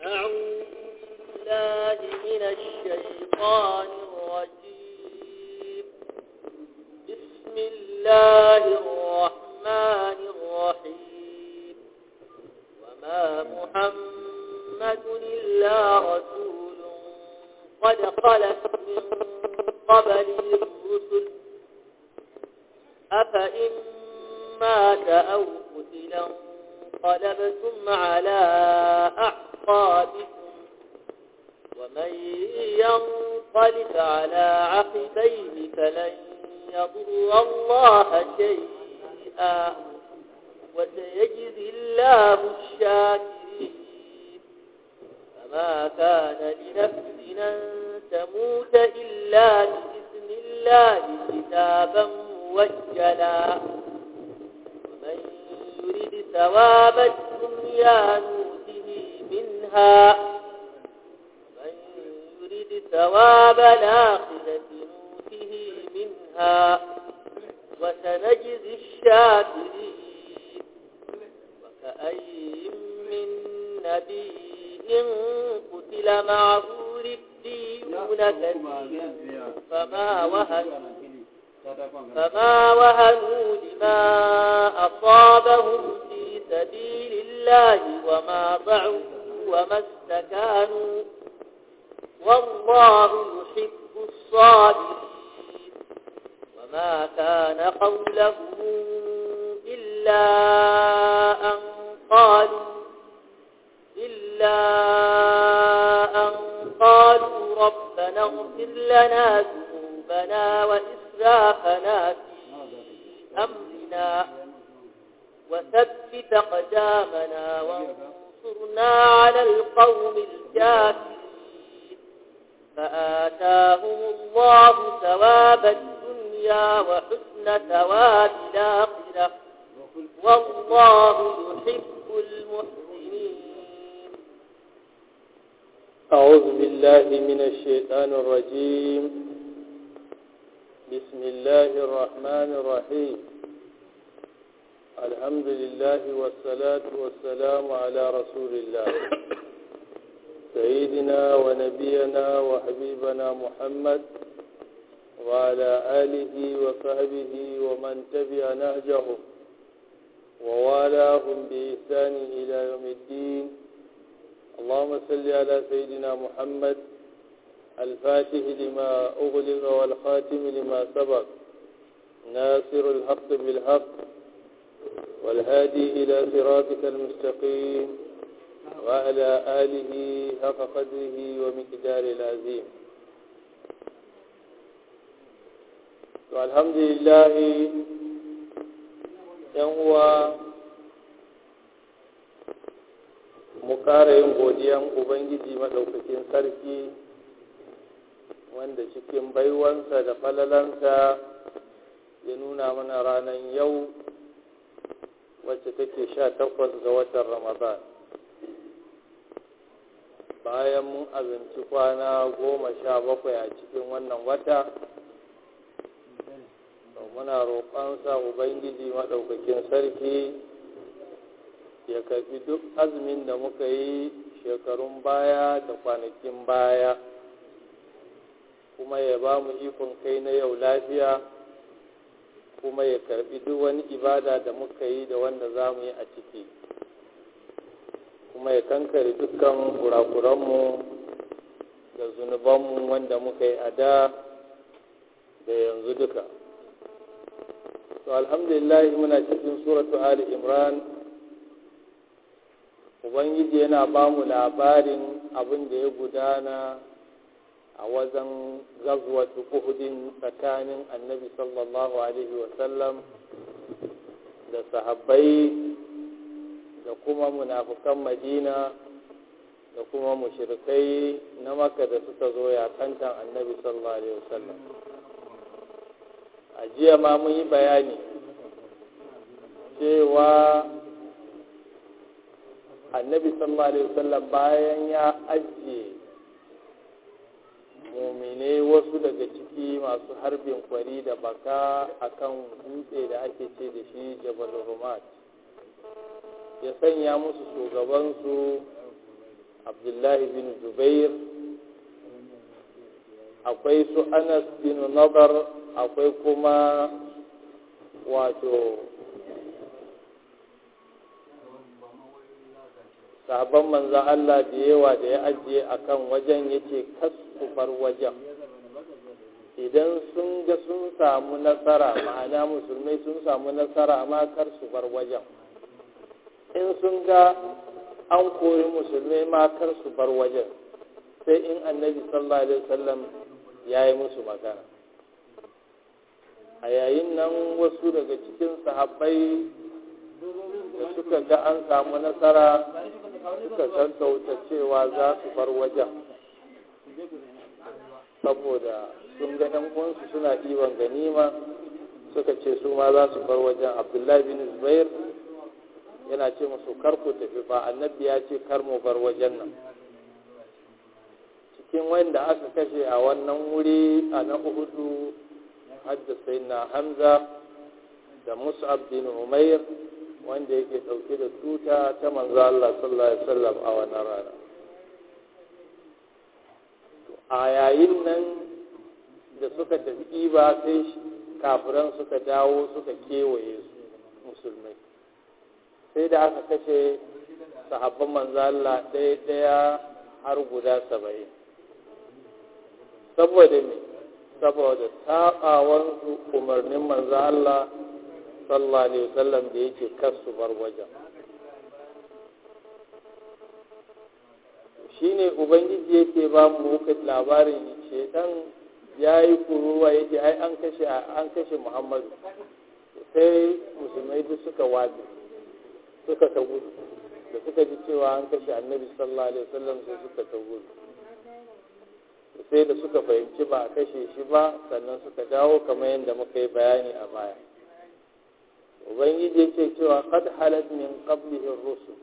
أعوذ بالله من الشيطان الرجيم بسم الله الرحمن الرحيم وما محمد إلا رسول قد خلت من قبله الرسل أفإن مات أو قتلا انقلبتم على أعقابكم ومن ينقلب على عقبيه فلن يضر الله شيئا وسيجزي الله الشاكرين فما كان لنفس أن تموت إلا بإذن الله كتابا موجلا ومن يرد ثواب الدنيا نوته منها ومن يرد ثواب الآخرة نوته منها وسنجزي الشاكرين وكأي من نبي قتل معه ربيون كثير فما وهنوا فما وهنوا لما أصابهم في سبيل الله وما ضعفوا وما استكانوا والله يحب الصابرين وما كان قولهم إلا أن قالوا إلا أن قالوا ربنا اغفر لنا ذنوبنا وإسرافنا في أمرنا وثبت أقدامنا وانصرنا على القوم الكافرين فآتاهم الله ثواب الدنيا وحسن ثواب الآخرة والله يحب المحسنين أعوذ بالله من الشيطان الرجيم بسم الله الرحمن الرحيم الحمد لله والصلاة والسلام على رسول الله سيدنا ونبينا وحبيبنا محمد وعلى آله وصحبه ومن تبع نهجهم ووالاهم بإحسان إلى يوم الدين اللهم صل على سيدنا محمد الفاتح لما أغلق والخاتم لما سبق ناصر الحق بالحق والهادي إلى صراطك المستقيم وعلى آله حق قدره ومقدار العظيم والحمد لله ينوى mu ƙara yin godiyan ubangiji maɗaukakin sarki wanda cikin baiwansa da falalansa ya nuna mana ranar yau wacce take sha takwas ga watan ramadan bayan mun abinci kwana goma sha bakwai a cikin wannan wata muna roƙonsa ubangiji maɗaukakin sarki ya karbi duk azumin da muka yi shekarun baya da kwanakin baya kuma ya ba mu ikon kai na yau lafiya kuma ya karbi duk wani ibada da muka yi da wanda za mu yi a ciki kuma ya kankare dukkan kurakuranmu da zunubanmu wanda muka yi a da da yanzu duka to alhamdulillah muna cikin suratu ali imran ubangiji yana ba mu labarin abin da ya gudana a wajen gazwatu uhudin tsakanin annabi sallallahu alaihi wasallam da sahabbai da kuma munafukan madina da kuma mushrikai na maka da suka zo yakantan annabi sallallahu alaihi wasallam a jiya ma mun yi bayani cewa annabi sallallahu alaihi wasallam bayan ya ajiye mumine wasu daga ciki masu harbin kwari da baka akan dutse da ake ce da shi jabal rumat ya sanya musu shugabansu abdullahi bin zubair akwai su anas bin nazar akwai kuma wato sabon manzan Allah da yawa da ya ajiye akan wajen yake kasu bar wajen idan sun ga sun samu nasara ma'ana musulmai sun samu nasara ma kar su bar wajen in sun ga an kori musulmai ma kar su bar wajen sai in annabi sallallahu alaihi wasallam ya yi musu magana a yayin nan wasu daga cikin sahabbai da suka ga an samu nasara suka sassauta cewa za su bar wajen saboda sun ga ɗan uwansu suna ɗiban ganima suka ce su ma za su bar wajen abdullahi bin zubair yana ce musu kar ku tafi ba annabi ya ce kar mu bar wajen nan cikin wanda aka kashe a wannan wuri a na uhudu hadda sai na hamza da mus'ab bin umair wanda yake ɗauke da tuta ta manzo Allah sallallahu alaihi wasallam a wannan rana a yayin nan da suka tafi ba sai kafiran suka dawo suka kewaye su musulmai sai da aka kashe sahabban manzo Allah ɗaya ɗaya har guda saba'in saboda me saboda saɓawansu umarnin manzo Allah sallallahu alaihi wasallam da yake kasu bar wajen shine ubangiji yake ba mu labarin shedan ya yi kuruwa yake ai an kashe an kashe muhammadu sai musulmai duk suka wace suka ta gudu da suka ji cewa an kashe annabi sallallahu alaihi wasallam sai suka ta gudu sai da suka fahimci ba a kashe shi ba sannan suka dawo kamar yadda muka yi bayani a baya ubangiji yake cewa qad halat min qablihi rusul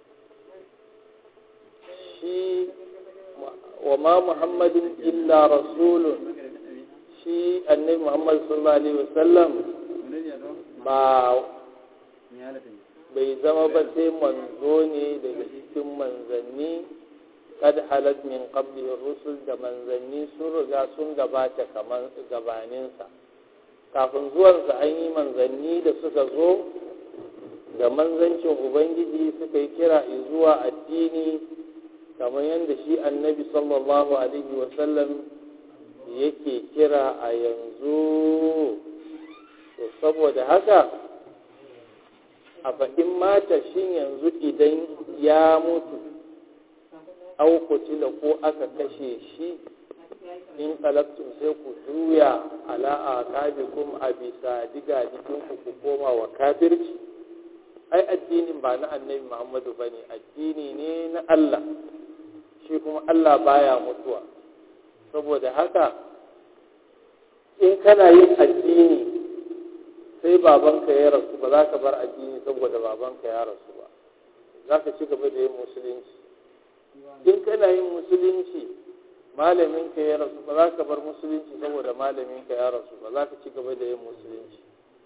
shi wa ma muhammadin illa rasulun shi annabi muhammad sallallahu alaihi wasallam ba bai zama ba sai manzo ne daga cikin manzanni kad halat min qablihi rusul da manzanni sun riga sun gabata kamar gabaninsa kafin zuwansa an yi manzanni da suka zo da manzancin ubangiji suka yi kira zuwa addini kamar yadda shi annabi sallallahu alaihi wasallam yake kira a yanzu to saboda haka a fa'in mata shin yanzu idan ya mutu aukutila ko aka kashe shi in kalaktun sai ku juya ala a kabikum a bisa diga jikinku ku koma wa kafirci ai addinin ba na annabi muhammadu ba ne addini ne na allah shi kuma allah baya mutuwa saboda haka in kana yin addini sai babanka ya rasu ba za ka bar addini saboda babanka ya rasu ba za ka ci gaba da yin musulunci in kana yin musulunci malaminka ya rasu ba za ka bar musulunci saboda malaminka ya rasu ba za ka ci gaba da yin musulunci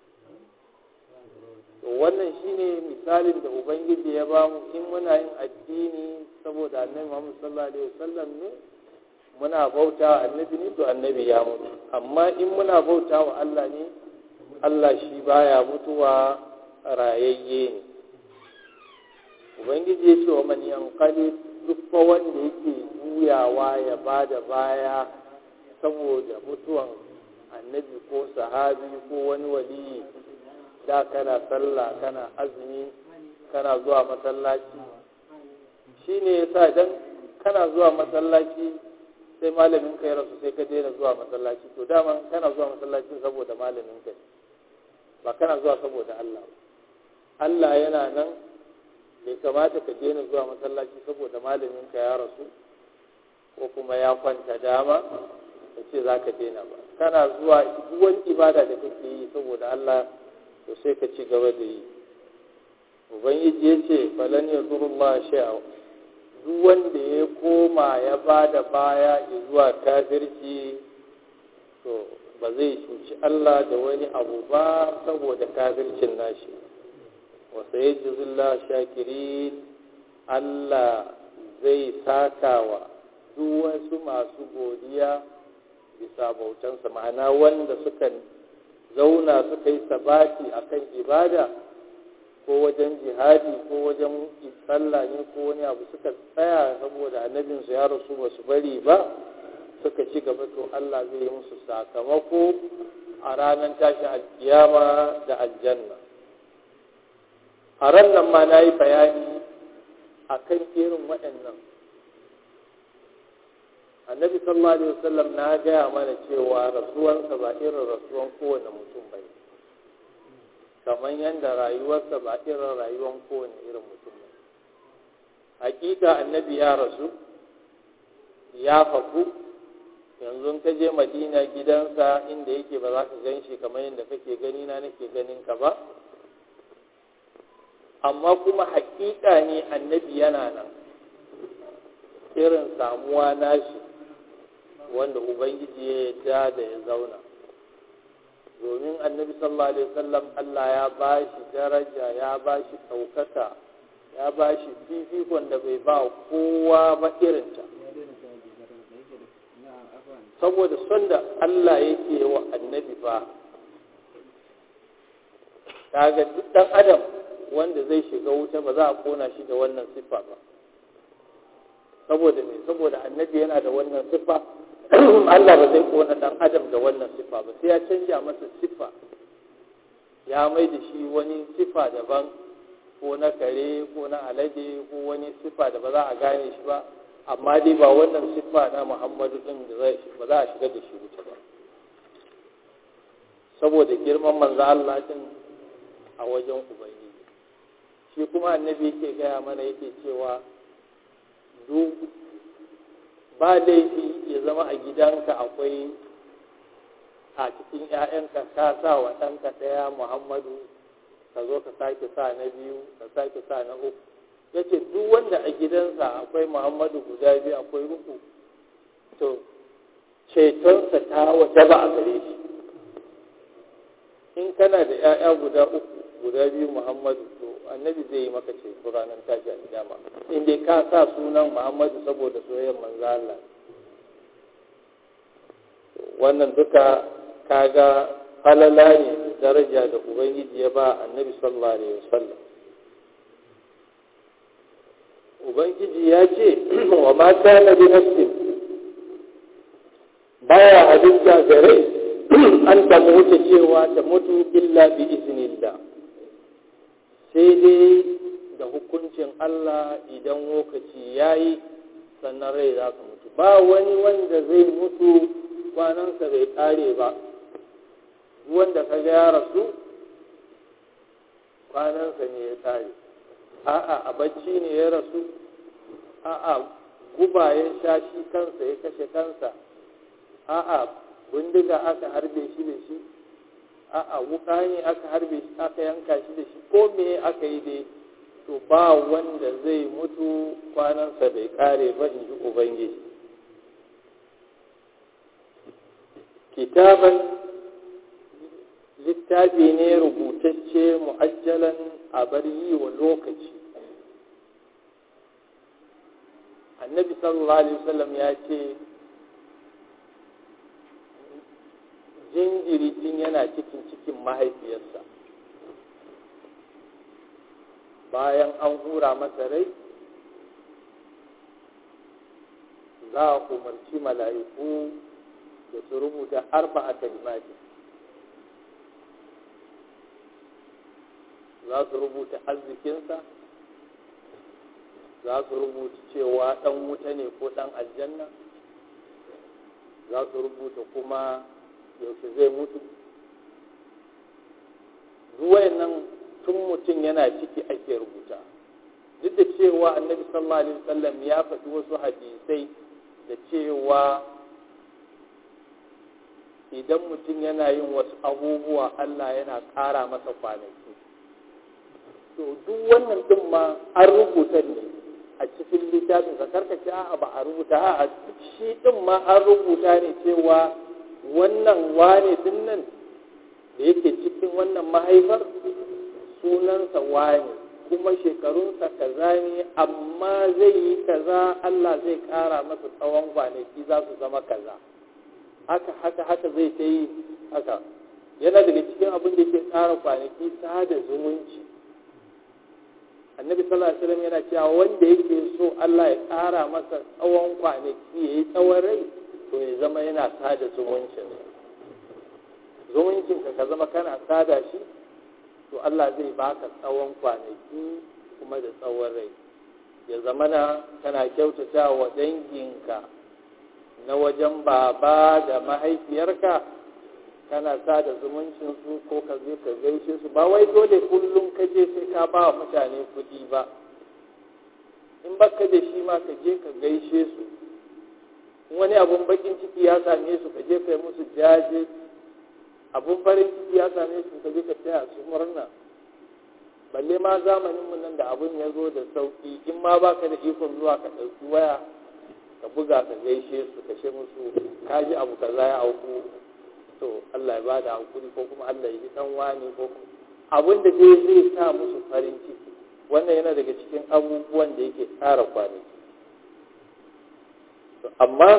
to wannan shine misalin da ubangiji ya ba mu in muna yin addini saboda annabi Muhammad sallallahu alaihi wasallam ne muna bauta wa annabi ne to annabi ya mutu amma in muna bauta wa Allah ne Allah shi baya mutuwa rayayye ne ubangiji ya ce wa man yanqalib duk fa wanda yake juyawa ya ba da baya saboda mutuwan annabi ko sahabi ko wani waliyi da kana sallah kana azumi kana zuwa masallaci shi ne ya sa idan kana zuwa masallaci sai malamin ka ya rasu sai ka daina zuwa masallaci to dama kana zuwa masallaci saboda malamin ka ba kana zuwa saboda Allah Allah yana nan bai kamata ka daina zuwa masallaci saboda malamin ka ya rasu ko kuma ya kwanta dama ka ce za ka daina ba kana zuwa duk wani ibada da kake yi saboda Allah to sai ka ci gaba da yi ubangiji ya ce falan ya zurullah sha'a duk wanda ya koma ya ba da baya zuwa kafirci to ba zai cuci Allah da wani abu ba saboda kafircin nashi wasu ya jizullah shakirin Allah zai sakawa duk wasu masu godiya bisa bautansa ma'ana wanda suka zauna suka yi sabati akan ibada ko wajen jihadi ko wajen sallah ne ko wani abu suka tsaya saboda annabinsu ya rasu ba su bari ba suka ci gaba to Allah zai yi musu sakamako a ranar tashi alkiyama da aljanna a ran nan ma na yi bayani a kan irin waɗannan annabi sallallahu alaihi wasallam na gaya mana cewa rasuwansa ba irin rasuwan kowane mutum ba ne kamar yadda rayuwarsa ba irin rayuwan kowane irin mutum ba hakika annabi ya rasu ya faku yanzu ka je madina gidansa inda yake ba za ka gan shi kamar yadda kake gani na nake ganin ka ba amma kuma hakika ne annabi yana nan irin samuwa nashi wanda ubangiji ya yarda da ya zauna domin annabi sallallahu alaihi wasallam Allah ya ba shi daraja ya ba shi ɗaukaka ya ba shi fifikon da bai ba kowa ba irinta saboda son da Allah yake wa annabi fa kaga duk ɗan adam wanda zai shiga wuta ba za a kona shi da wannan siffa ba saboda me saboda annabi yana da wannan siffa Allah ba zai kona dan adam da wannan siffa ba sai ya canja masa siffa ya mai da shi wani siffa daban ko na kare ko na alade ko wani siffa da ba za a gane shi ba amma dai ba wannan siffa na Muhammadu din da zai ba za a shiga da shi wuta ba saboda girman manzo Allah din a wajen ubangiji shi kuma annabi yake gaya mana yake cewa duk ba laifi ya zama a gidanka akwai a cikin 'ya'yanka ka sa wa ɗanka ɗaya muhammadu ka zo ka sake sa na biyu ka sake sa na uku ya ce duk wanda a gidansa akwai muhammadu guda biyu akwai uku to cetonsa ta wata ba a gare shi in kana da 'ya'ya guda uku guda biyu muhammadu to annabi zai yi maka ceto ranar tashi a kiyama in dai ka sa sunan muhammadu saboda soyayyar manzo Allah wannan duka kaga falala ne da daraja da ubangiji ya ba annabi sallallahu alaihi wasallam ubangiji ya ce wa ma kana bi nafsin baya halitta gare an ta mutu cewa ta mutu illa bi iznillah sai dai da hukuncin Allah idan lokaci ya yi sannan rai za ka mutu ba wani wanda zai mutu kwanansa bai kare ba wanda ka ga ya rasu kwanansa ne ya kare a'a a bacci ne ya rasu a'a guba ya sha shi kansa ya kashe kansa a'a bindiga aka harbe shi da shi a'a wuka ne aka harbe shi aka yanka shi da shi ko me aka yi dai to ba wanda zai mutu kwanansa bai kare ba in ji ubangiji kitaban littafi ne rubutacce mu'ajjalan a bar yi wa lokaci annabi sallallahu alaihi wasallam ya ce jinjiri tun yana cikin cikin mahaifiyarsa bayan an hura masa rai za a umarci mala'iku da su rubuta arba a kalimati za su rubuta arzikinsa za su rubuta cewa ɗan wuta ne ko ɗan aljanna za su rubuta kuma yaushe zai mutu ruwayen nan tun mutum yana ciki ake rubuta duk da cewa annabi sallallahu alaihi wasallam ya faɗi wasu hadisai da cewa idan mutum yana yin wasu abubuwa Allah yana ƙara masa kwanaki to duk wannan din ma an rubuta ne a cikin littafin ka karkace a'a ba a rubuta a'a shi din ma an rubuta ne cewa wannan wane din nan da yake cikin wannan mahaifar sunansa wane kuma shekarunsa kaza ne amma zai yi kaza Allah zai ƙara masa tsawon kwanaki za su zama kaza haka haka haka zai ta yi haka yana daga cikin abin da ke ƙara kwanaki sada zumunci annabi sallallahu alaihi wasallam yana cewa wanda yake so Allah ya ƙara masa tsawon kwanaki ya yi tsawon rai to ya zama yana sada zumuncin zumuncinka ka zama kana sada shi to Allah zai baka tsawon kwanaki kuma da tsawon rai ya zama na kana kyautata wa danginka na wajen baba da mahaifiyarka kana sada zumuncin su ko ka je ka gaishe su ba wai dole kullum ka je sai ka ba wa mutane kuɗi ba in baka da shi ma ka je ka gaishe su wani abun bakin ciki ya same su ka je ka yi musu jaje abun farin ciki ya same su ka je ka taya su murna balle ma zamanin mu nan da abun ya zo da sauki in ma baka da ikon zuwa ka ɗauki waya ka buga ka gaishe su ka ce musu ka ji abu kaza ya auku to Allah ya bada hakuri ko kuma Allah ya ji dan wani ko abun da dai zai sa musu farin ciki wannan yana daga cikin abubuwan da yake tsara kwanaki amma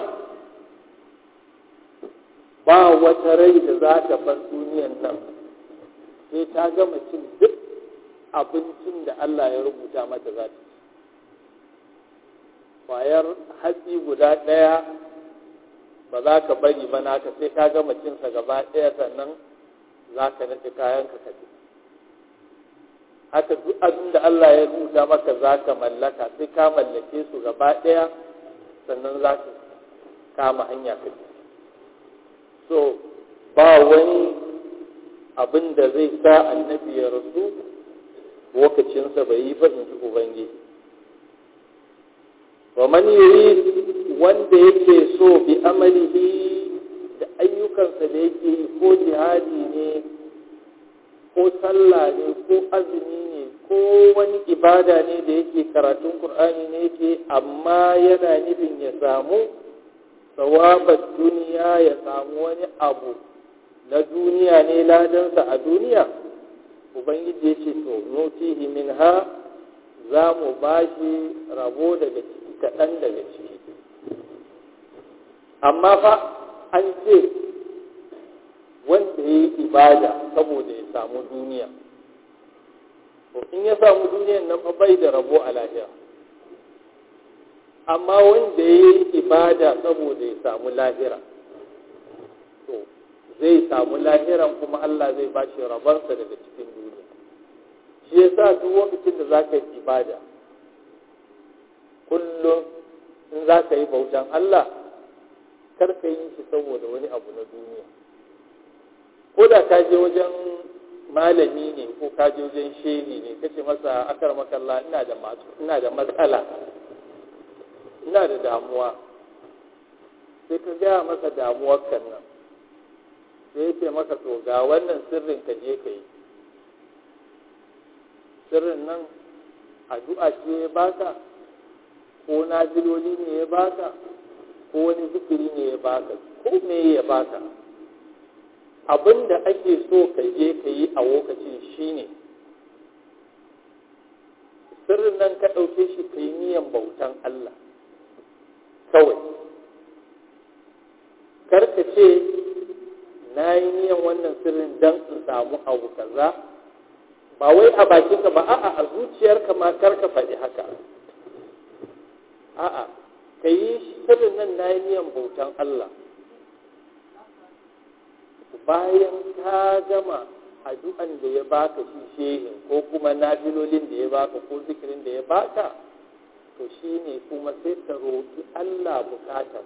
ba wata rai da za ta bar duniyan nan sai ta gama cin duk abincin da Allah ya rubuta mata za ta ci kwayar hatsi guda ɗaya ba za ka bari ba naka sai ka gama cinsa gaba ɗaya sannan za ka naɗe kayan ka kaɗe haka duk abin da Allah ya rubuta maka za ka mallaka sai ka mallake su gaba ɗaya sannan za ka kama hanya ka so ba wani abin da zai sa annabi ya rasu lokacinsa bai yi ba in ji ubangiji wa man yuri wanda yake so bi amalihi da ayyukansa da yake yi ko jihadi ne ko sallah ne ko azumi ne ko wani ibada ne da yake karatun qur'ani ne yake amma yana nufin ya samu sawabar duniya ya samu wani abu na duniya ne ladansa a duniya ubangiji ya ce to nutihi minha za mu ba shi rabo daga ciki kaɗan daga ciki amma fa an ce wanda ya yi ibada saboda ya samu duniya to in ya samu duniyan nan fa bai da rabo a lahira amma wanda ya yi ibada saboda ya samu lahira to zai samu lahiran kuma Allah zai ba shi rabansa daga cikin duniya shi ya sa duk lokacin da za ka yi ibada kullum in za ka yi bautan Allah kar ka yi shi saboda wani abu na duniya ko da ka je wajen malami ne ko ka je wajen shehi ne kace masa akar makalla ina da ina da matsala ina da damuwa sai ka gaya masa damuwar kan nan sai ya ce maka to ga wannan sirrin ka je ka yi sirrin nan addu'a ce ya baka ko naziloli ne ya baka ko wani zikiri ne ya baka ko me ya baka abin da ake so ka je ka yi a lokacin shine sirrin nan ka ɗauke shi ka yi niyan bautan Allah kawai karka ce na yi niyan wannan sirrin don in samu abu kaza ba wai a bakinka ba a'a a zuciyarka ma karka faɗi haka a'a ka yi sirrin nan na yi niyan bautan Allah bayan ka gama addu'an da ya baka shi shehin ko kuma nafilolin da ya baka ko zikirin da ya baka to shi ne kuma sai ka roƙi Allah bukatar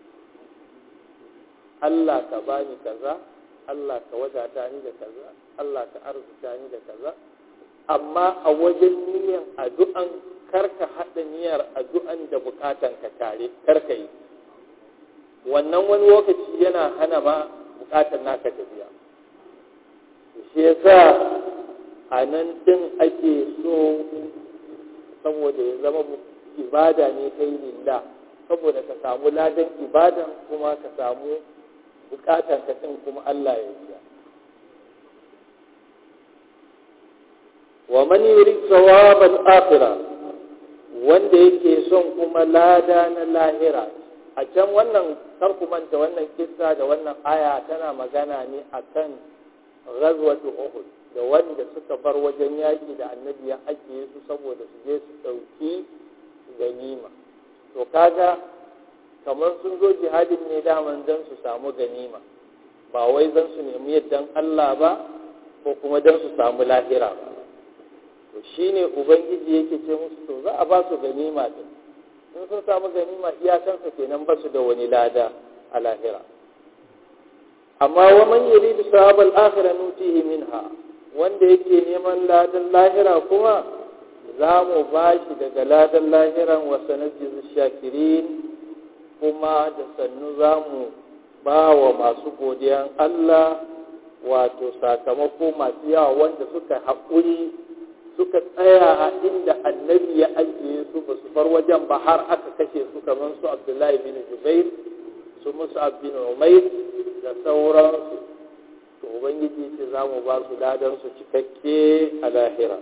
Allah ka bani kaza Allah ka wadata ni da kaza Allah ka arzuta ni da kaza amma a wajen niyan addu'an karka haɗa niyyar addu'an da bukatan ka tare karka yi wannan wani lokaci yana hana ma bukatar naka tafiya shi yasa a nan din ake so saboda ya zama ibada ne kai lillah saboda ka samu ladan ibadan kuma ka samu bukatan ka din kuma Allah ya biya wa man yurid thawab al-akhirah wanda yake son kuma lada na lahira a can wannan manta wannan kissa da wannan aya tana magana ne akan ghazwatu uhud da wanda suka bar wajen yaki da annabi ya ajiye su saboda su je su dauki ganima to kaga kamar sun zo jihadin ne daman don su samu ganima ba wai zan su nemi yaddan Allah ba ko kuma don su samu lahira ba to shine ubangiji yake ce musu to za a ba su ganima din in sun samu ganima iyakansa kenan ba su da wani lada a lahira amma wa man yuridu sawabal akhirah nutihi minha wanda yake neman ladan lahira kuma za mu ba shi daga ladan lahiran wa sanajjizu shakirin kuma da sannu za mu ba wa masu godiyan Allah wato sakamako masu yawa wanda suka haƙuri suka tsaya a inda annabi ya ajiye su ba su bar wajen ba har aka kashe su kamar su abdullahi bin jubair su musu bin umair da sauransu to ubangiji ce za mu ba su ladan su cikakke a lahira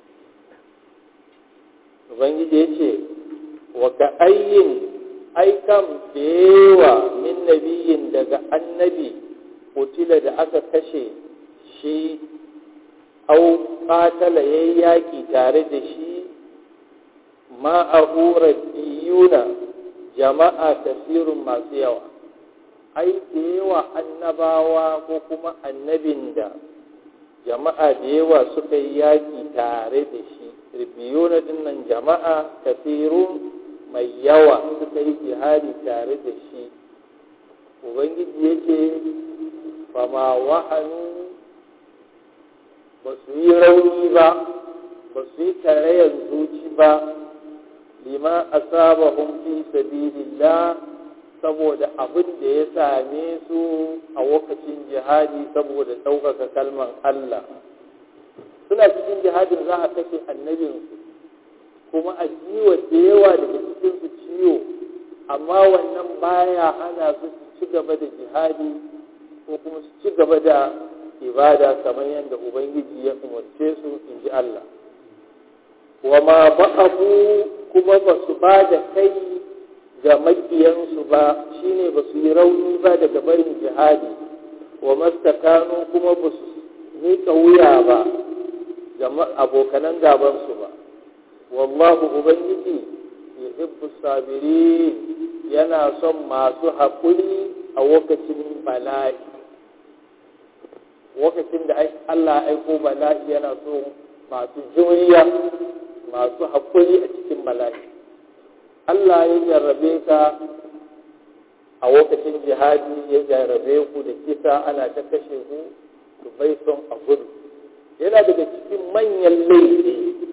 ubangiji ya ce wa ka ayyin aikam da yawa min nabiyin daga annabi kutila da aka kashe shi au ƙatala ya yi yaƙi tare da shi ma'ahura biyuna jama'a tasirin masu yawa ai da yawa annabawa ko kuma annabin da jama'a da yawa suka yi yaƙi tare da shi biyuna dinnan jama'a tasirin mai yawa suka yi jihadi tare da shi ubangiji yake fama wahanu ba su yi rauni ba ba su yi tarayyar zuci ba lima asabahum fi sabilillah saboda abin da ya same su a lokacin jihadi saboda ɗaukaka kalman Allah suna cikin jihadin za a kashe annabinsu kuma a jiwa da yawa daga cikinsu ciwo amma wannan baya hana su ci gaba da jihadi ko kuma su ci gaba da ibada kamar yadda ubangiji ya umarce su in ji Allah wa ma ba'abu kuma ba su ba da kai ga makiyansu ba shine ba su yi rauni ba daga barin jihadi wa mastakanu kuma ba su nika wuya ba ga abokanan gabansu ba wallahu ubangiji yuhibbu sabirin yana son masu haƙuri a lokacin bala'i lokacin da Allah aiko bala'i yana so masu juriya masu haƙuri a cikin bala'i Allah ya jarrabe ka a lokacin jihadi ya jarrabe ku da kisa ana ta kashe ku to bai son a gudu yana daga cikin manyan laifi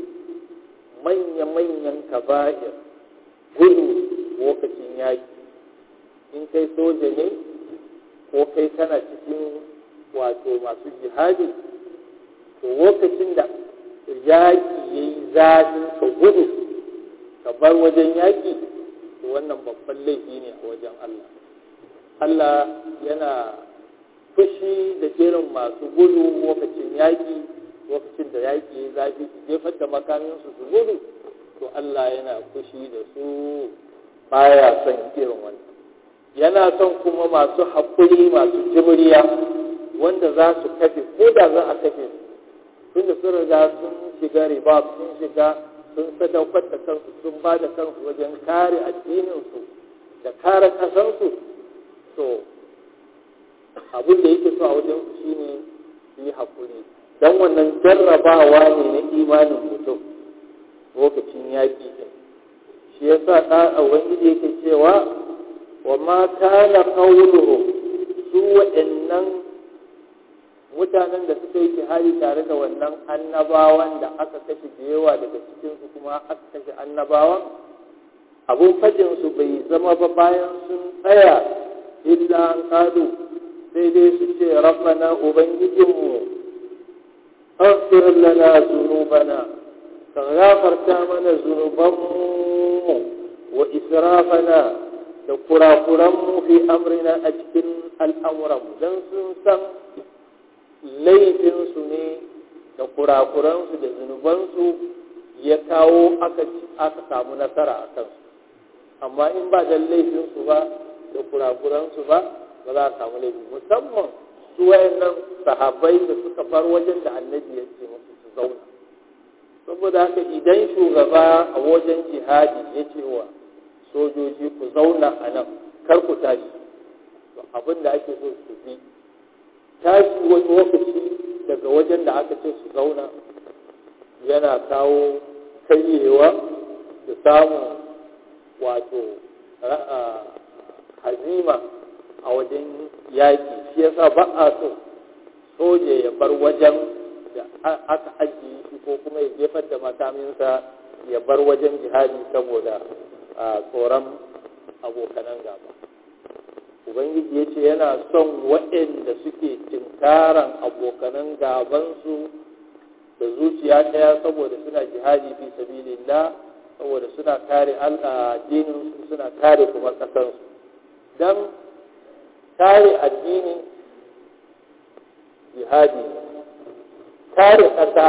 manya-manyan kaba'ir gudu lokacin yaƙi in kai soja ne ko kai kana cikin wato masu jihadi to lokacin da yaƙi ya yi zafi ka gudu ka bar wajen yaƙi to wannan babban laifi ne a wajen Allah Allah yana fushi da irin masu gudu lokacin yaƙi lokacin da yaƙi ya zafi su jefar da makaminsu su gudu to Allah yana fushi da su baya son irin wannan yana son kuma masu haƙuri masu jimriya wanda za su kafe ko da za a kafe su tunda sun riga sun shiga riba sun shiga sun sadaukar da kansu sun ba da kansu wajen kare addininsu da kare ƙasansu to abin da yake so a wajen su shine su yi haƙuri don wannan jarrabawa ne na imanin mutum lokacin yaƙi ɗin shi ya sa ɗan ubangiji yake cewa wa ma kana qawluhum su waɗannan mutanen da suka yi jihadi tare da wannan annabawan da aka kashe da yawa daga cikinsu kuma aka kashe annabawan abun fajinsu bai zama ba bayan sun tsaya illa an kadu sai dai su ce rabbana ubangijinmu aghfir lana zunubana ka gafarta mana zunubanmu wa israfana da kurakuranmu fi amrina a cikin al'amuranmu don sun san laifinsu ne da kurakuransu da zunubansu ya kawo aka samu nasara a kansu amma in ba da laifinsu ba da kurakuransu ba ba za a samu laifi musamman su wayannan sahabbai da suka bar wajen da annabi ya ce musu su zauna saboda haka idan shugaba a wajen jihadi ya ce wa sojoji ku zauna a nan kar ku tashi to abin da ake so su bi tashi wani lokaci daga wajen da aka ce su zauna yana kawo karyewa da samun wato hazima a wajen yaƙi shi yasa ba a so soja ya bar wajen da aka ajiye shi ko kuma ya jefar da makaminsa ya bar wajen jihadi saboda tsoron abokanan gaba ubangiji ya ce yana son waɗanda suke tinkaran abokanan gabansu da zuciya ɗaya saboda suna jihadi fi sabilillah saboda suna kare addininsu suna kare kuma ƙasarsu don kare addini jihadi kare ƙasa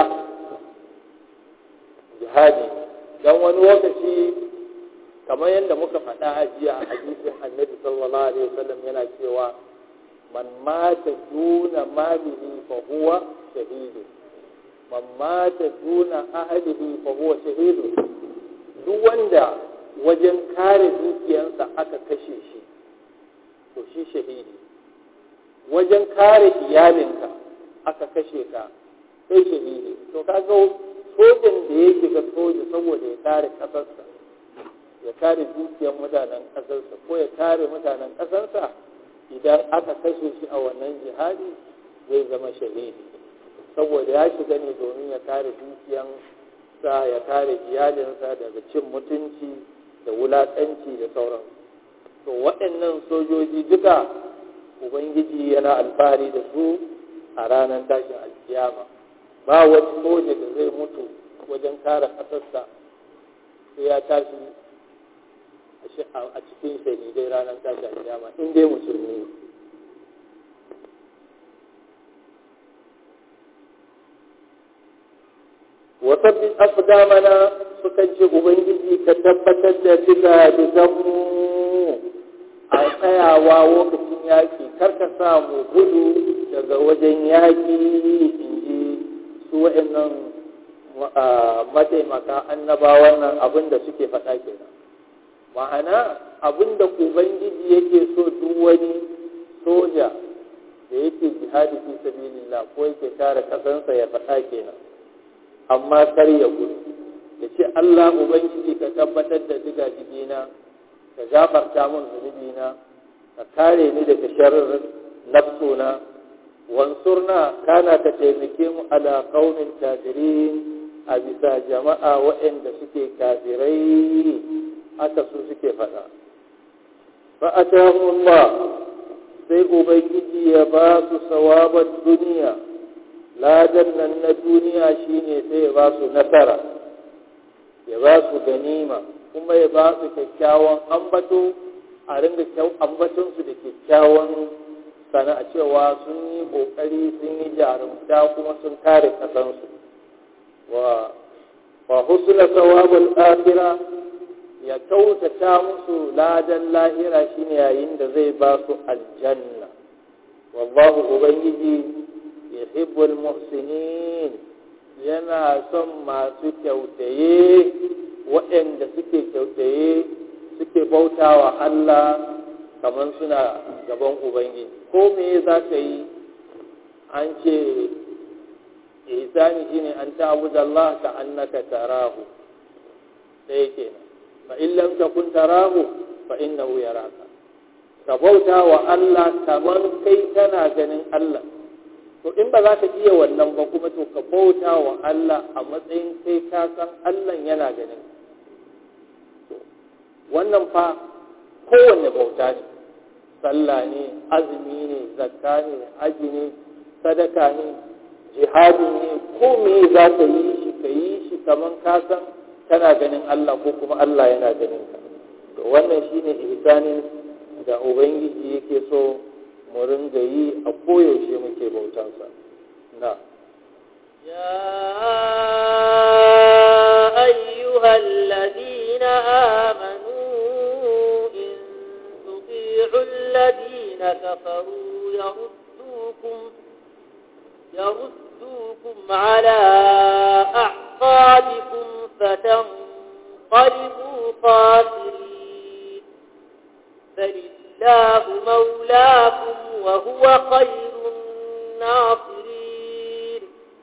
jihadi don wani lokaci kamar yadda muka faɗa a jiya a hadisin annabi sallallahu alaihi wasallam yana cewa man mata duna malihi fa huwa shahidu man mata duna ahlihi fa huwa shahidu duk wanda wajen kare dukiyarsa aka kashe shi to shi shahidi wajen kare iyalinka aka kashe ka sai shahidi to kaga sojan da ya shiga soja saboda ya kare kasarsa ya kare dukiyar mutanen kasarsa ko ya kare mutanen kasarsa idan aka kashe shi a wannan jihadi zai zama shahidi saboda ya shiga ne domin ya kare dukiyan sa ya kare iyalinsa daga cin mutunci da wulaƙanci da sauran to waɗannan sojoji duka ubangiji yana alfahari da su a ranar tashin alkiyama ba wani soja da zai mutu wajen kare ƙasarsa sai ya tashi a cikin shahidai ranar tashin alkiyama in dai musulmi ne wasabbin afdamana sukan ce ubangiji ka tabbatar da diga diganmu a tsayawa lokacin yaƙi karka samu gudu daga wajen yaƙi in ji su wa'annan mataimaka annabawan nan abin da suke faɗa kenan ma'ana abin da ubangiji yake so duk wani soja da yake jihadi fi sabilillah ko yake kare kasansa ya faɗa kenan amma kar ya gudu ya ce Allah Ubangiji ka tabbatar da diga digina ka gafarta min zunubina ka kare ni daga sharrin nafsuna wansurna kana ka taimake mu ala qaumin kafirin a bisa jama'a waɗanda suke kafirai haka su suke faɗa fa Allah sai ubangiji ya ba su sawabar duniya ladan nan na duniya shine sai ya ba su nasara ya ba su ganima kuma ya ba su kyakkyawan ambato a ringa ambatonsu da kyakkyawan sana a cewa sun yi kokari sun yi jarumta kuma sun kare kasansu wa wa husna sawabul akhirah ya kautata musu ladan lahira shine yayin da zai ba su aljanna wallahu ubangiji yuhibbul muhsinin yana son masu kyautaye waɗanda suke kyautaye suke bautawa Allah kamar suna gaban ubangiji ko me za ka yi an ce ihsani shine an ta'budu Allah ka annaka tarahu sai kenan fa in lam takun tarahu fa innahu yaraka ka bauta wa Allah kamar kai kana ganin Allah to in ba za ka iya wannan ba kuma to ka bauta wa Allah a matsayin kai ka san Allah yana ganin wannan fa kowanne bauta ne sallah ne azumi ne zakka ne aji ne sadaka ne jihadi ne ko me za ka yi shi ka yi shi kamar ka san kana ganin Allah ko kuma Allah yana ganin ka to wannan shine ihsanin da ubangiji yake so mu ringa yi a koyaushe muke bautansa na يا أيها الذين آمنوا إن تطيعوا الذين كفروا يردوكم يردوكم على أعقابكم فتنقلبوا خاسرين فلله مولاكم وهو خير الناصرين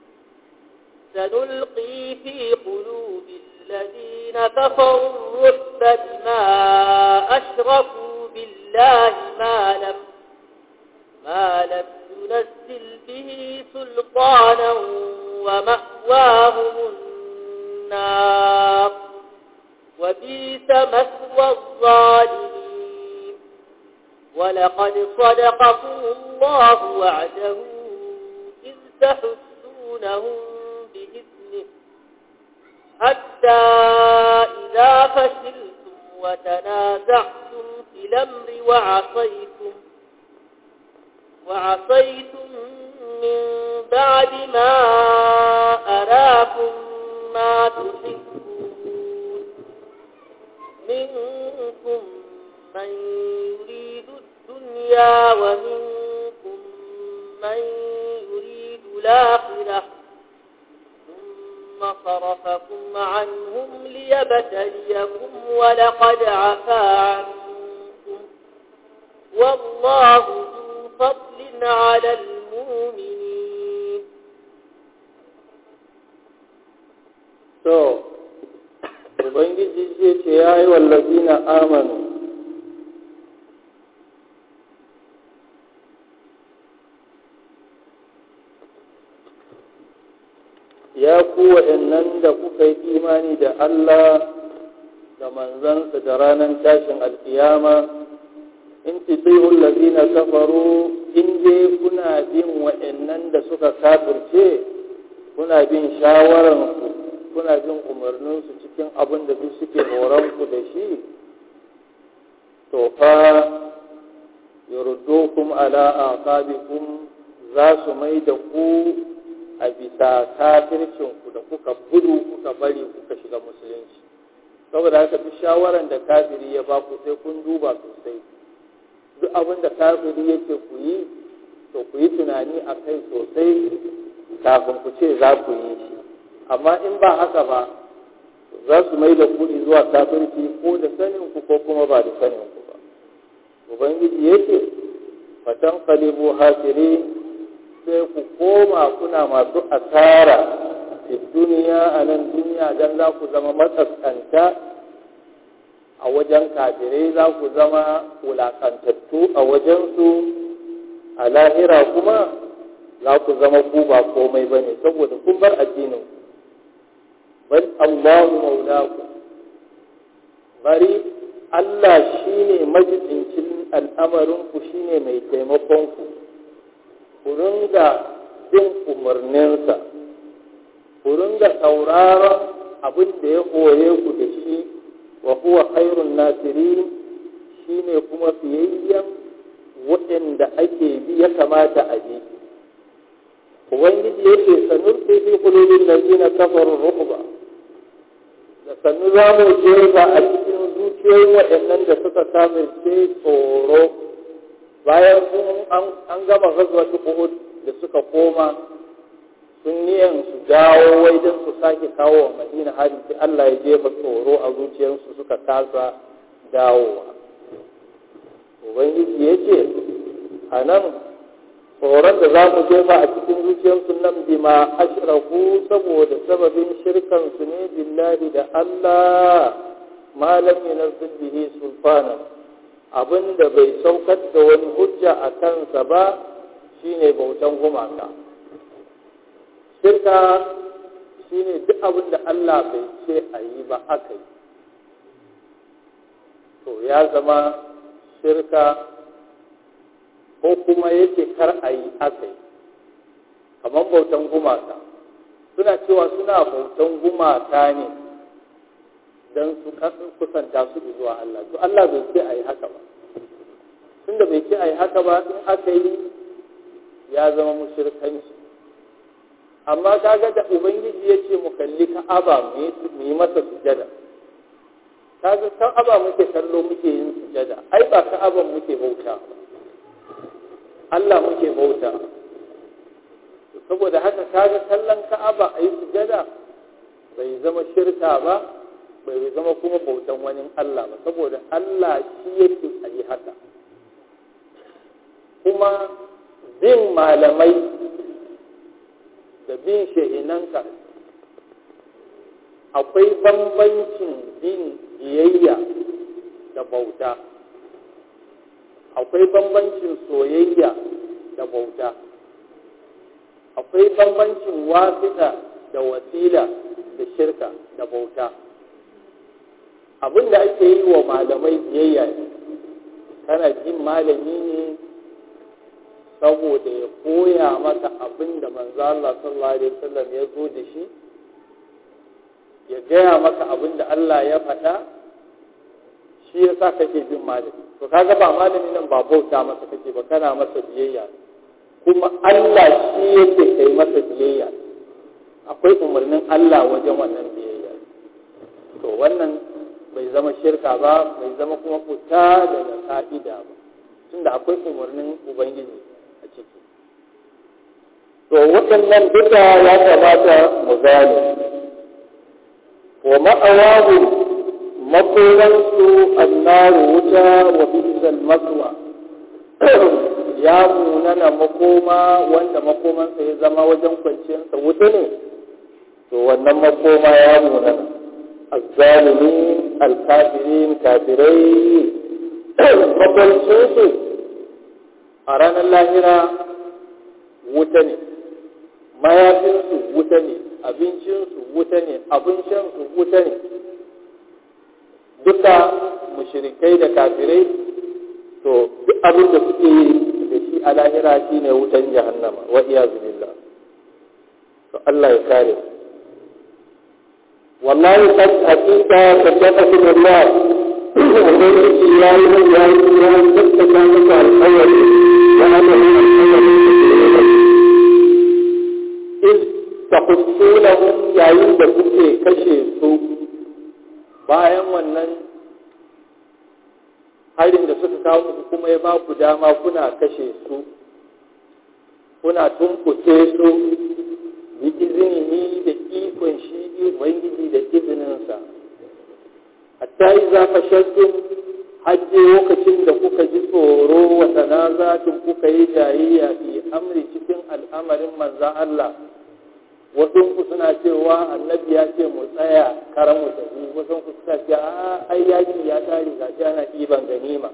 سنلقي في قلوب الذين كفروا الرعب بما أشركوا بالله ما لم ما لم ينزل به سلطانا ومأواهم النار وبئس مثوى الظالمين ولقد صدقكم الله وعده إذ تحسونهم بإذنه حتى إذا فشلتم وتنازعتم في الأمر وعصيتم وعصيتم من بعد ما أراكم ما تحبون منكم من يريد الدنيا ومنكم من يريد الآخرة ثم صرفكم عنهم ليبتليكم ولقد عفا عنكم والله ذو فضل على المؤمنين to ubangiji zai ce ya yi wallazi na amanu ya ku waɗannan da kuka yi imani da Allah da manzansa da ranar tashin alkiyama in titiyu allazina kafaru in dai kuna bin waɗannan da suka kafirce kuna bin shawararsu kuna bin umarninsu cikin abin da duk suke horonku da shi to fa yurdukum ala aqabikum za su mai da ku a bisa kafircinku da kuka gudu kuka bari kuka shiga musulunci saboda haka duk shawaran da kafiri ya ba ku sai kun duba sosai duk abin da kafiri yake ku yi to ku yi tunani a kai sosai kafin ku ce za ku yi shi amma in ba haka ba za su mai da kuɗi zuwa kafirci ko da sanin ku ko kuma ba da sanin ku ba ubangiji yake fatan kalibu hasiri sai ku koma kuna masu asara fi duniya a nan duniya don za ku zama matsaskanta a wajen kafirai za ku zama wulakantattu a wajensu a lahira kuma za ku zama ku ba komai ba ne saboda kun bar addinin bal Allahu maulaku bari Allah shine majidincin al'amarinku shine mai taimakonku ku ringa bin umarninsa ku ringa sauraron abin da ya koye ku da shi wa huwa khairun nasirin shine kuma fiyayyen waɗanda ake bi ya kamata a bi ubangiji yake sanur fi fi qulubil ladina kafaru ruqba da sannu za mu jefa a cikin zuciyoyin waɗannan da suka kafirce tsoro bayan sun an gama ghazwatu uhud da suka koma sun niyan su dawo wai don su sake kawo wa madina hari sai Allah ya jefa tsoro a zuciyarsu suka kasa dawowa ubangiji ya ce a nan tsoron da za mu jefa a cikin zuciyarsu nan bima ashraku saboda sababin shirkansu ne billahi da Allah malam yunazzil bihi sulfana abin da bai saukar da wani hujja a kansa ba shine bautan gumaka shirka shine duk abin da Allah bai ce a yi ba aka yi to ya zama shirka ko kuma yake kar a yi aka yi kamar bautan gumaka suna cewa suna bautan gumaka ne don su kusanta su zuwa Allah to Allah bai ce a yi haka ba tunda bai ce a yi haka ba in aka yi ya zama mushirkanci amma kaga da ubangiji ya ce mu kalli ka'aba mu yi masa sujada kaga ka'aba muke kallo muke yin sujada ai ba ka'aban muke bauta Allah muke bauta saboda haka kaga kallon ka'aba a yi sujada bai zama shirka ba bai zama kuma bautan wani Allah ba saboda Allah shi yake a yi haka kuma bin malamai da bin shehinanka akwai bambancin bin biyayya da bauta akwai bambancin soyayya da bauta akwai bambancin wasita da wasila da shirka da bauta abin da ake yi wa malamai biyayya ne kana jin malami ne saboda ya koya maka abin da manzo Allah sallallahu alaihi wasallam ya zo da shi ya gaya maka abin da Allah ya faɗa shi ya sa kake bin malami to kaga ba malami nan ba bauta masa kake ba kana masa biyayya kuma Allah shi yake kai masa biyayya akwai umarnin Allah wajen wannan biyayya to wannan bai zama shirka ba bai zama kuma fita daga ka'ida ba tunda akwai umarnin ubangiji a ciki to waɗannan duka ya kamata mu gane wa ma'awahu makoransu annaru wuta wa bisal maswa ya munana makoma wanda makomansa ya zama wajen kwanciyarsa wuta ne to wannan makoma ya munana azzalimin alkafirin kafirai makwancinsu a ranar lahira wuta ne mayafinsu wuta ne abincinsu wuta ne abin shansu wuta ne duka mushirikai da kafirai to duk abin da suke yi da shi a lahira shi ne wutan jahannama wa iyazu billah to Allah ya kare wallahi kad hakika tabbata billah ubangiji ya yi ya yi ya tabbata maka alƙawari wa annahu alƙawari in tahussunahum yayin da kuke kashe su bayan wannan harin da suka kawo muku kuma ya ba ku dama kuna kashe su kuna tumkuce su bi izini da ikon shi ubangiji da izininsa hatta iza fashastum hajje lokacin da kuka ji tsoro wa tanazatin kuka yi jayayya fi amri cikin al'amarin manzan Allah wasu ku suna cewa annabi ya ce mu tsaya karan mu tafi wasu ku suka ce a ai yaki ya tare ga shi ana ɗiban ganima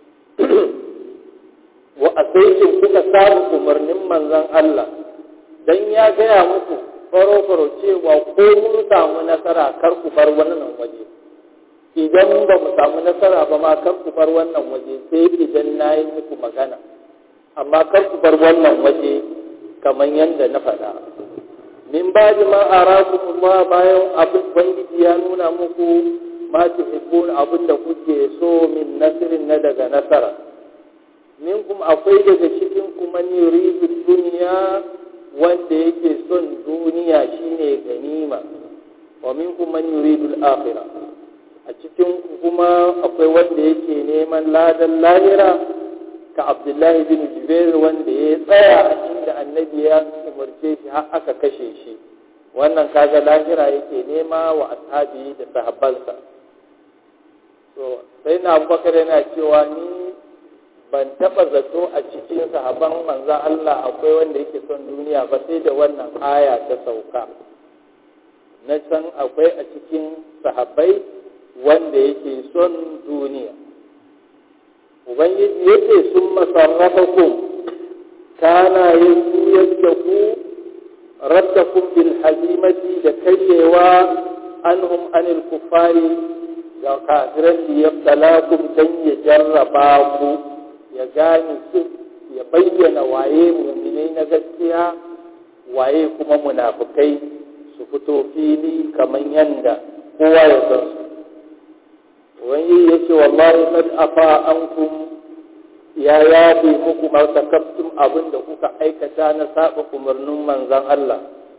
wa asaikin kuka samu umarnin manzan Allah dan ya gaya muku faro faro cewa ko mun samu nasara kar ku bar wannan waje idan ba mu samu nasara ba ma kar ku bar wannan waje sai idan na yi muku magana amma kar ku bar wannan waje kamar yadda na faɗa min ba ji ma a Allah bayan abin bangiji ya nuna muku ma tuhibbun abin da kuke so min nasirin na daga nasara min kuma akwai daga cikin kuma ni yuridu duniya wanda yake son duniya shine ganima wa min kuma ni yuridu al-akhirah a cikin kuma akwai wanda yake neman ladan lahira ka abdullahi bin jubair wanda ya tsaya a inda annabi ya umarce shi har aka kashe shi wannan kaga lahira yake nema wa ashabi da sahabbansa to sai na abubakar yana cewa ni ban taba zato a cikin sahabban manza Allah akwai wanda yake son duniya ba sai da wannan aya ta sauka na san akwai a cikin sahabbai wanda yake son duniya ubangiji yake sun masarrafakum kana yanzu yadda ku raddakum bil hazimati da karyewa anhum anil kufari ga kafiran da ya talakum dan ya jarraba ku ya gane su ya bayyana waye muminai na gaskiya waye kuma munafukai su fito fili kamar yanda kowa ya san su wani ya ce wallahi kad afa ankum ya yafe muku martakabtum abin da kuka aikata na saba umarnin manzan Allah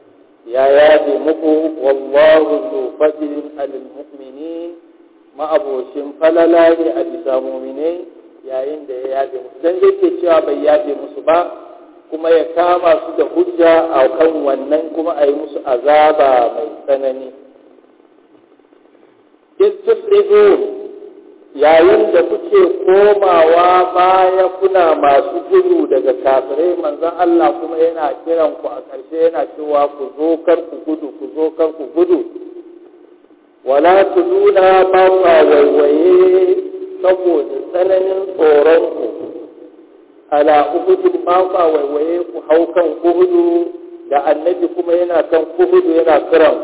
ya yafe muku wallahu zu fadlin alal mu'minin ma'abocin falala ne a bisa mu'minai yayin da ya yafe musu dan yake cewa bai yafe musu ba kuma ya kama su da hujja a kan wannan kuma a yi musu azaba mai tsanani istifrihun yayin da kuke komawa baya kuna masu gudu daga kafirai manzon Allah kuma yana kiran ku a ƙarshe yana cewa ku zo kar ku gudu ku zo kar ku gudu wala tuluna ba kwa waiwaye saboda tsananin tsoron ku ala uhudin ba kwa waiwaye ku hau kan uhudu da annabi kuma yana kan uhudu yana kiran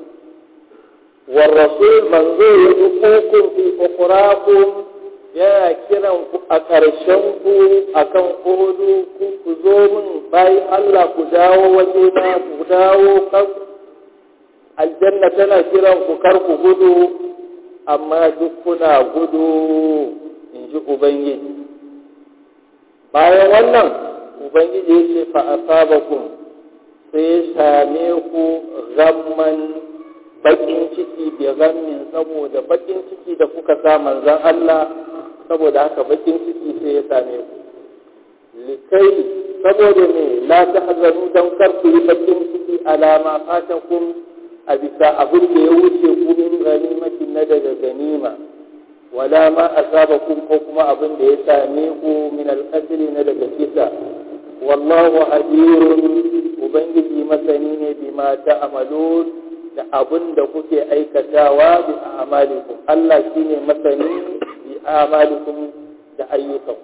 والرسول منظور يدقوكم في أخراكم yana kiran ku a ƙarshen ku a kan ƙudu ku zo min bayan Allah ku dawo waje na ku dawo kan aljanna tana kiran ku kar ku gudu amma duk kuna gudu in ji Ubangiji bayan wannan Ubangiji ya ce fa asabakum sai ya same ku gamman bakin ciki bi gammin saboda bakin ciki da kuka sa manzon Allah saboda haka bakin ciki sai ya same ku likai saboda ne la tahzanu dan kar ku yi bakin ciki alama fatakum a bisa abin da ya wuce ku min ganimatin na daga ganima wala ma asabakum ko kuma abin da ya same ku min alqatl na daga kisa wallahu hadirun ubangiji masani ne bima ta'malun da abin da kuke aikatawa bi a'malikum Allah shine masani bi a'malikum da ayyukan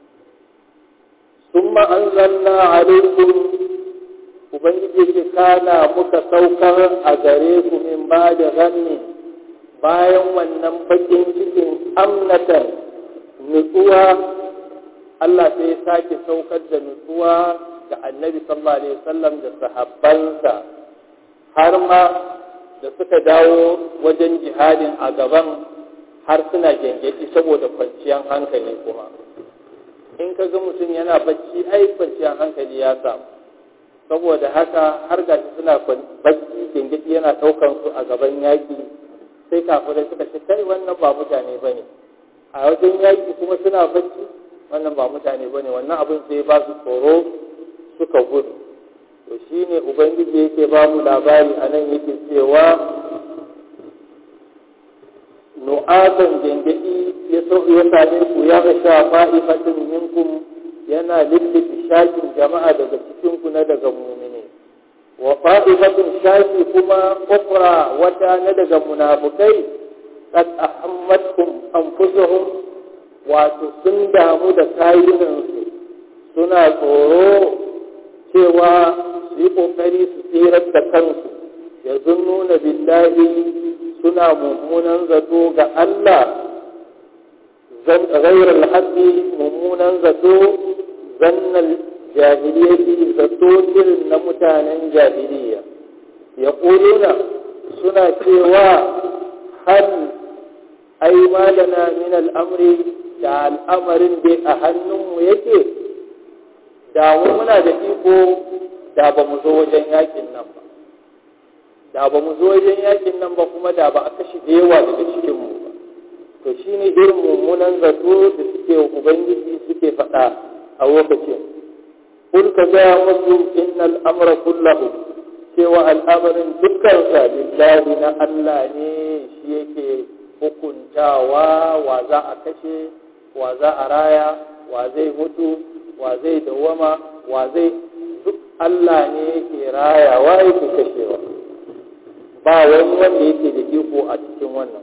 thumma anzalna alaykum ubangiji ce kana muka saukar a gare ku min ba da ganni bayan wannan bakin cikin amnatan nutsuwa Allah sai ya sake saukar da nutsuwa ga annabi sallallahu alaihi wasallam da sahabbansa har ma da suka dawo wajen jihadin a gaban har suna gengedi saboda kwanciyar hankali kuma in ka ga mutum yana bacci ai kwanciyar hankali ya samu saboda haka har gashi suna bacci gengedi yana ɗaukan su a gaban yaƙi sai kafirai suka ce kai wannan ba mutane ba ne a wajen yaƙi kuma suna bacci wannan ba mutane ba ne wannan abin sai ba su tsoro suka gudu to shi ne ubangiji yake ba mu labari a nan yake cewa nu'atan gengedi ya sauki ya same ku ya ga sha fa'ifatin minkum yana lullufi shakin jama'a daga cikin ku na daga mumine wa fa'ifatin shaki kuma ukra wata na daga munafukai qad ahammatkum anfusuhum wato sun damu da kayunansu suna tsoro cewa su yi ƙoƙari su tsirar da kansu ya nuna billahi suna mummunan zato ga Allah ghairar haɗi mummunan zato zannan jahiliyyati zato irin na mutanen jahiliya ya ƙuluna suna cewa hal ai malana min al'amri da al'amarin dai a hannunmu yake da mu muna da iko da ba mu zo wajen yakin nan ba da ba mu zo wajen yakin nan ba kuma da ba a kashe da yawa daga cikinmu ba to shi ne irin mummunan zato da suke ubangiji suke faɗa a lokacin kun ka gaya musu innal amra kullahu cewa al'amarin dukkansa lillahi na Allah ne shi yake hukuntawa wa za a kashe wa za a raya wa zai mutu wa zai dawama wa zai duk Allah ne yake rayawa yake kashewa ba wani wanda yake da iko a cikin wannan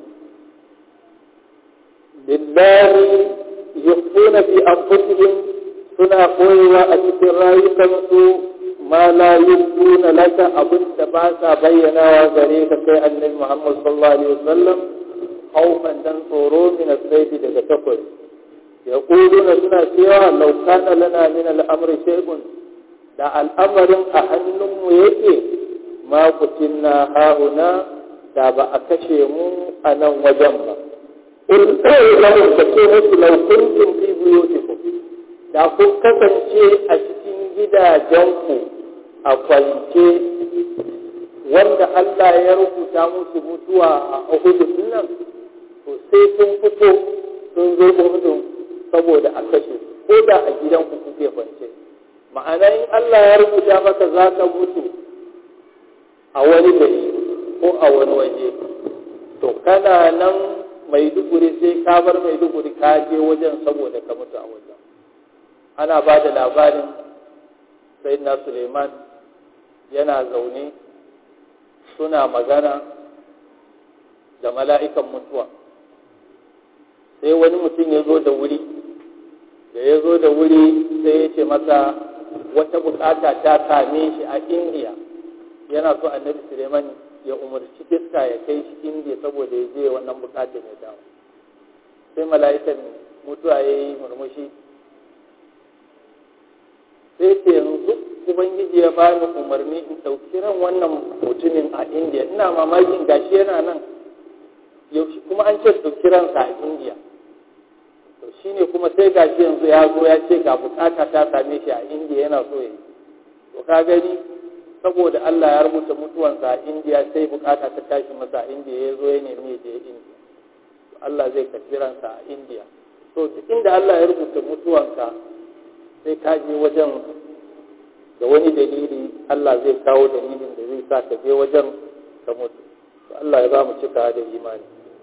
billahi yukhfuna fi anfusihim suna koyewa a cikin rayukansu ma la yubduna laka abin da ba sa bayyanawa gare ka kai annabi Muhammad sallallahu alaihi wasallam haufan dan tsoro min asaibi daga takwari yaquluna suna cewa law kana lana min al-amri shay'un da al'amarin a hannunmu yake ma kutinna hauna da ba a kashe mu a nan wajen ba in kai lahum ka ce musu law kuntum fi buyutikum da kun kasance a cikin gidajenku a kwance wanda Allah ya rubuta musu mutuwa a Uhud nan to sai sun fito sun zo Uhud saboda a kashe ko da a gidan ku kuke kwance ma'ana in Allah ya rubuta maka za ka mutu a wani gari ko a wani waje to kana nan maiduguri sai ka bar maiduguri ka je wajen saboda ka mutu a wajen ana ba da labarin sayyidina suleiman yana zaune suna magana da mala'ikan mutuwa sai wani mutum ya zo da wuri da ya zo da wuri sai ya ce masa wata bukata ta same shi a indiya yana so annabi suleiman ya umarci iska ya kai shi indiya saboda ya je wannan bukatar ya dawo sai mala'ikan mutuwa ya yi murmushi sai ce yanzu ubangiji ya bani umarni in ɗauki ran wannan mutumin a indiya ina mamakin gashi yana nan yaushe kuma an ce ɗauki ransa a indiya to shine kuma sai gashi yanzu ya zo ya ce ga bukata ta same shi a indiya yana so ya yi to ka gani saboda Allah ya rubuta mutuwansa a indiya sai bukata ta tashi masa a indiya ya zo ya nemi ya je indiya Allah zai karbi ransa a indiya to duk inda Allah ya rubuta mutuwanka sai ka je wajen da wani dalili Allah zai kawo dalilin da zai sa ka je wajen ka mutu to Allah ya ba mu cika da imani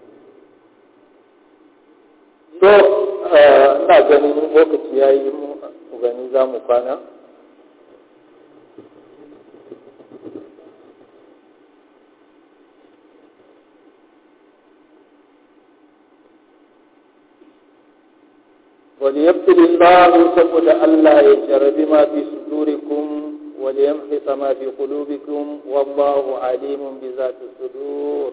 to ina ganin lokaci ya yi mu gani za mu kwana وليبتل الله سبحانه ألا يجرب ما في صدوركم وليمحص ما في قلوبكم والله عليم بذات الصدور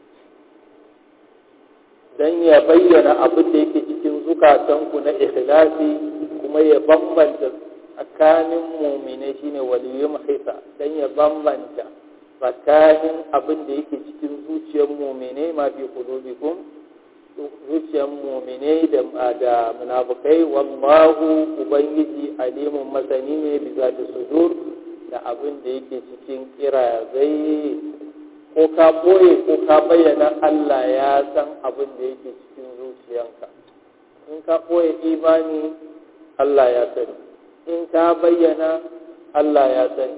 dan ya bayyana abin da yake cikin zukatanku na ikhlasi kuma ya bambanta tsakanin mumine shine waliyum hisa dan ya bambanta tsakanin abin da yake cikin zuciyar mumine ma fi qulubikum zuciyar mumine da da munafukai wallahu ubangiji alimun masani ne bi zati sudur da abin da yake cikin kirazai ko ka boye ko ka bayyana Allah ya san abin da yake cikin zuciyanka in ka boye imani Allah ya sani in ka bayyana Allah ya sani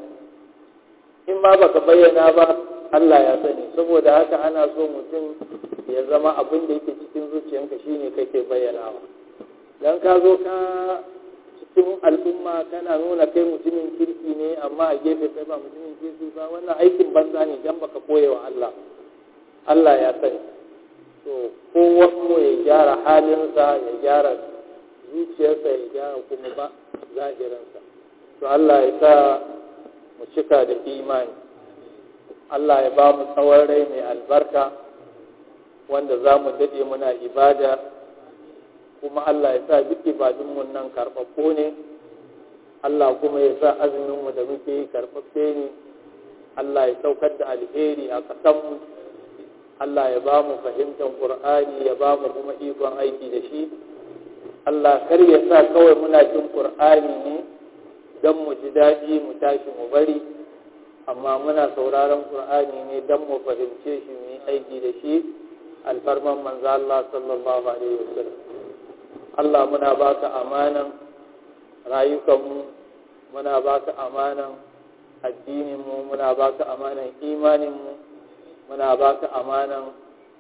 in ma baka bayyana ba Allah ya sani saboda haka ana so mutum ya zama abin da yake cikin zuciyanka shine kake bayyanawa dan ka zo ka cikin al'umma kana nuna kai mutumin kirki ne amma a gefe kai ba mutumin kirki ba wannan aikin banza ne dan baka koye wa Allah Allah ya sani to kowa mu ya gyara halinsa ya gyara zuciyarsa ya gyara kuma ba zahirinsa to Allah ya sa mu cika da imani Allah ya ba mu tsawon rai mai albarka wanda za mu daɗe muna ibada kuma Allah ya sa duk ibadunmu nan karɓaɓɓo ne Allah kuma ya sa azuminmu da muke yi karɓaɓɓe ne Allah ya saukar da alheri a ƙasanmu Allah ya ba mu fahimtar Ƙur'ani ya ba mu kuma ikon aiki da shi Allah kar ya sa kawai muna jin Ƙur'ani ne don mu ji daɗi mu tashi mu bari amma muna sauraron Ƙur'ani ne don mu fahimce shi mu yi aiki da shi alfarman manzo Allah sallallahu alaihi wasallam Allah muna baka amanan rayukanmu muna baka amanan addininmu muna baka amanan imaninmu muna baka amanan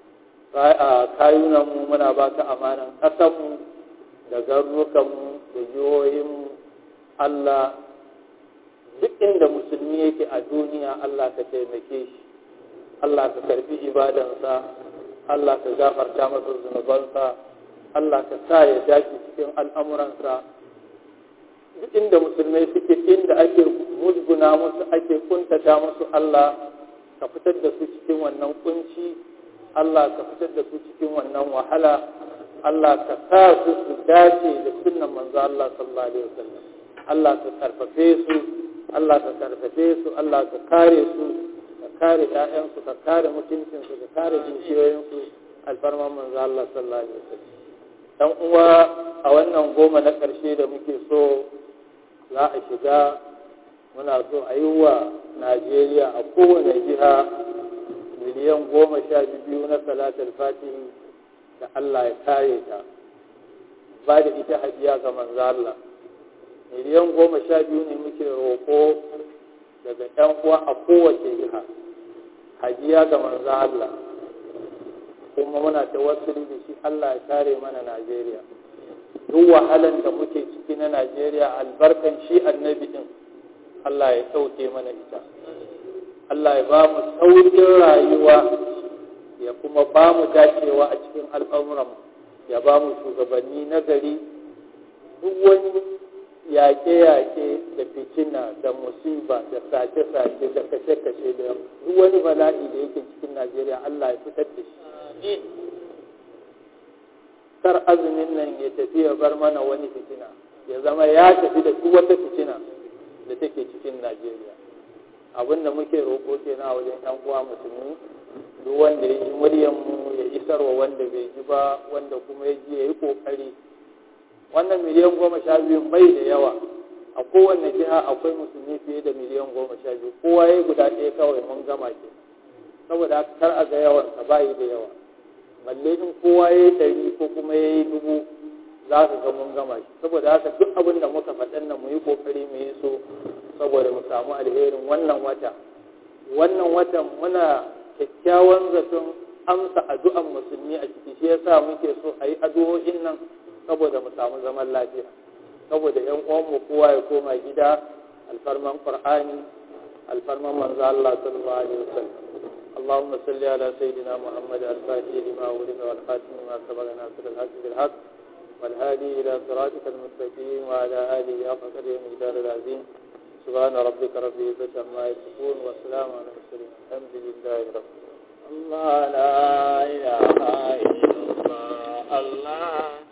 kayunanmu muna baka amanan ƙasanmu da garurukanmu da jihohinmu Allah duk inda musulmi yake a duniya Allah ka taimake shi Allah ka karbi ibadansa Allah ka gafarta masa zunubansa Allah ka sa ya dace cikin al'amuransa duk inda musulmai suke inda ake musguna musu ake kuntata musu Allah ka fitar da su cikin wannan kunci Allah ka fitar da su cikin wannan wahala Allah ka sa su su dace da sunnan manzo Allah sallallahu alaihi wasallam Allah ka karfafe su Allah ka karfafe su Allah ka kare su ka kare ƴaƴansu ka kare mutuncinsu ka kare dukiyoyinsu alfarman manzo Allah sallallahu alaihi wasallam dan uwa a wannan goma na ƙarshe da muke so za a shiga muna so a yi wa najeriya a kowane jiha miliyan goma sha biyu na salatul fatihi da allah ya kare ta ba da ita hadiya ga manzo Allah miliyan goma sha biyu ne muke roƙo daga ‘yan uwa a kowace jiha hadiya ga manzo Allah kuma muna tawassuli da shi Allah ya kare mana Najeriya duk wahalan da muke ciki na Najeriya albarkan shi annabi din Allah ya sauke mana ita Allah ya ba mu saukin rayuwa ya kuma ba mu dacewa a cikin al'amuranmu ya ba mu shugabanni na gari duk wani yaƙe-yaƙe da fitina da musiba da sace-sace da kashe-kashe da duk wani bala'i da yake cikin najeriya allah ya fitar da shi kar azumin nan ya tafi ya bar mana wani fitina ya zama ya tafi da duk wata fitina da take cikin najeriya abinda muke roƙo kenan a wajen yan uwa musulmi duk wanda ya ji muryanmu ya isarwa wanda bai ji ba wanda kuma ya ji ya yi ƙoƙari wannan miliyan goma sha biyu bai da yawa a kowanne jiha akwai musulmi fiye da miliyan goma sha biyu kowa ya guda ɗaya kawai mun gama ke saboda kar a ga yawan sa bayi da yawa balle in kowa ya yi ɗari ko kuma ya yi dubu za ka ga mun gama shi saboda haka duk abin da muka faɗan nan mu yi ƙoƙari mu yi so saboda mu samu alherin wannan wata wannan watan muna kyakkyawan zaton amsa addu'an musulmi a ciki shi yasa muke so a yi addu'o'in nan saboda mu samu zaman lafiya saboda yan uwanmu kowa ya koma gida alfarman qur'ani alfarman manzo Allah sallallahu alaihi wasallam اللهم صل على سيدنا محمد الفاتح لما ولد والخاتم لما سبق ناصر الحق بالحق والهادي الى صراطك المستقيم وعلى اله حق قدره المقدار العظيم سبحان ربك رب العزه عما يصفون وسلام على المرسلين الحمد لله رب العالمين الله لا إله إلا الله الله